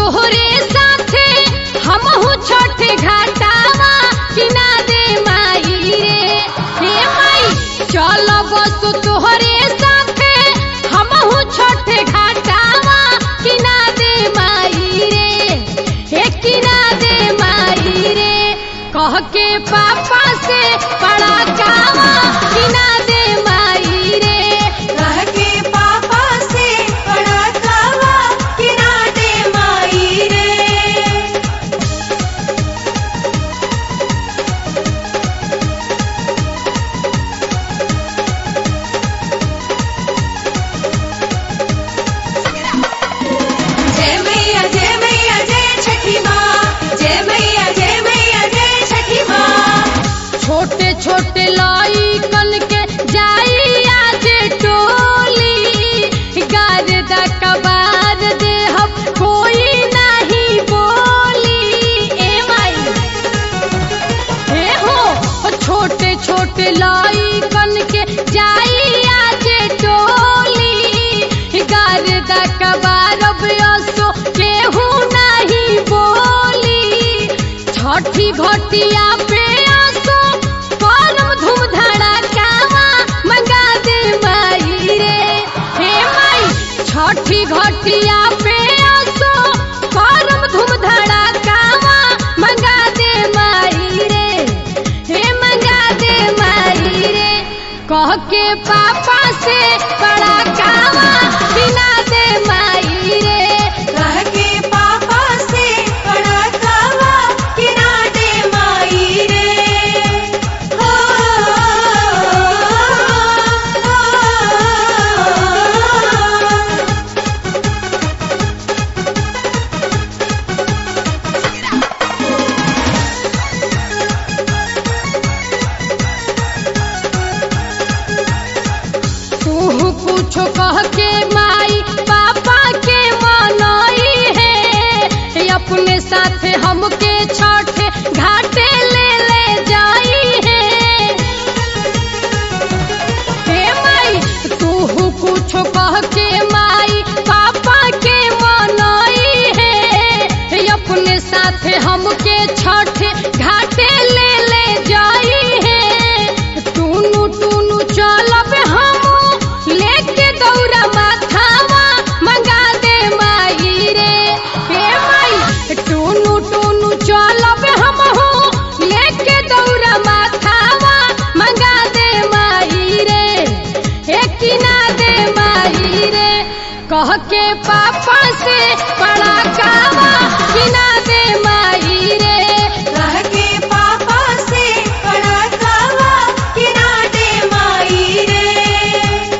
तोहरे साथे हमहू छठ घाटावा किना दे माई रे हे माई चल बस तोहरे साथे हमहू छठ घाटावा किना दे माई रे हे किना दे माई रे कह के पापा से बड़ा कावा किना दे माई रे कह के पापा से बड़ा कावा किना दे माई रे जय मैया जय मैया जय छठी माँ जय मैया जय मैया जय छठी माँ छोटे छोटे लइकन के जाई आज टोली गारदा कबार देहब कोई नहीं बोली ए माई हे हो छोटे छोटे लइकन के जाई आज टोली गारदा कबार असो केहू नहीं बोली छठी घटिया पे आसो करम धूम धड़कावा मंगा दे माई रे हे माई छठी घटिया पे आसो करम धूम धड़कावा मंगा दे माई रे हे मंगा दे माई रे कह के पापा से बड़ा कावा बिना दे माई रे कह के पापा से बड़ा कावा किना दे माई रे हो तू कुछो कह के माई पापा के मनई है अपने साथे हमके छठ घाटे ले ले जाई है हे माई तू कुछो कह के माई पापा के मनई है अपने साथे हमके छठ घाटे ले ले जाई है टूनू टूनू चलब हम लेके दौड़ा माथावा मंगा दे माई रे हे माई टूनू टूनू चलब हम हो लेके दौड़ा माथावा मंगा दे माई रे हे किना दे माई रे कह के पापा से बड़ा कावा किना दे माई रे कह के पापा से बड़ा कावा किना दे माई रे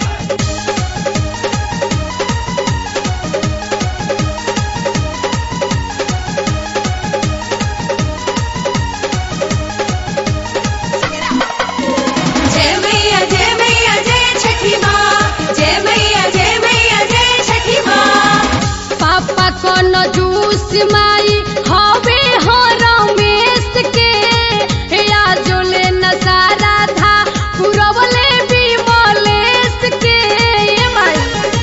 जय मैया जय मैया जय छठी माँ जय मैया जय मैया जय छठी माँ पापा कौन जूस माई हवे हो रमेश के या जोले नजारा था पुरवले भी मलेश के ये माई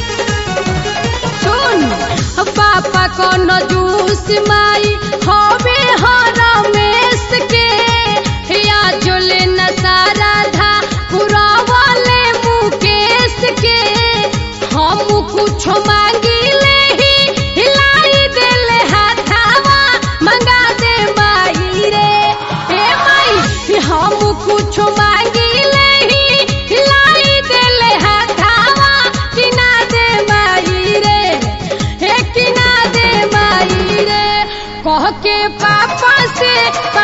सुन पापा कौन जूस माई हवे हो रमेश के या जोले नजारा था पुरवले मुकेश के हम कुछ मांगी ले ही हिलाई देले हाथावा मंगा दे माई रे ए माई हम कुछ मांगी ले ही हिलाई देले हाथावा किना दे माई रे हे किना दे माई रे कह के पापा से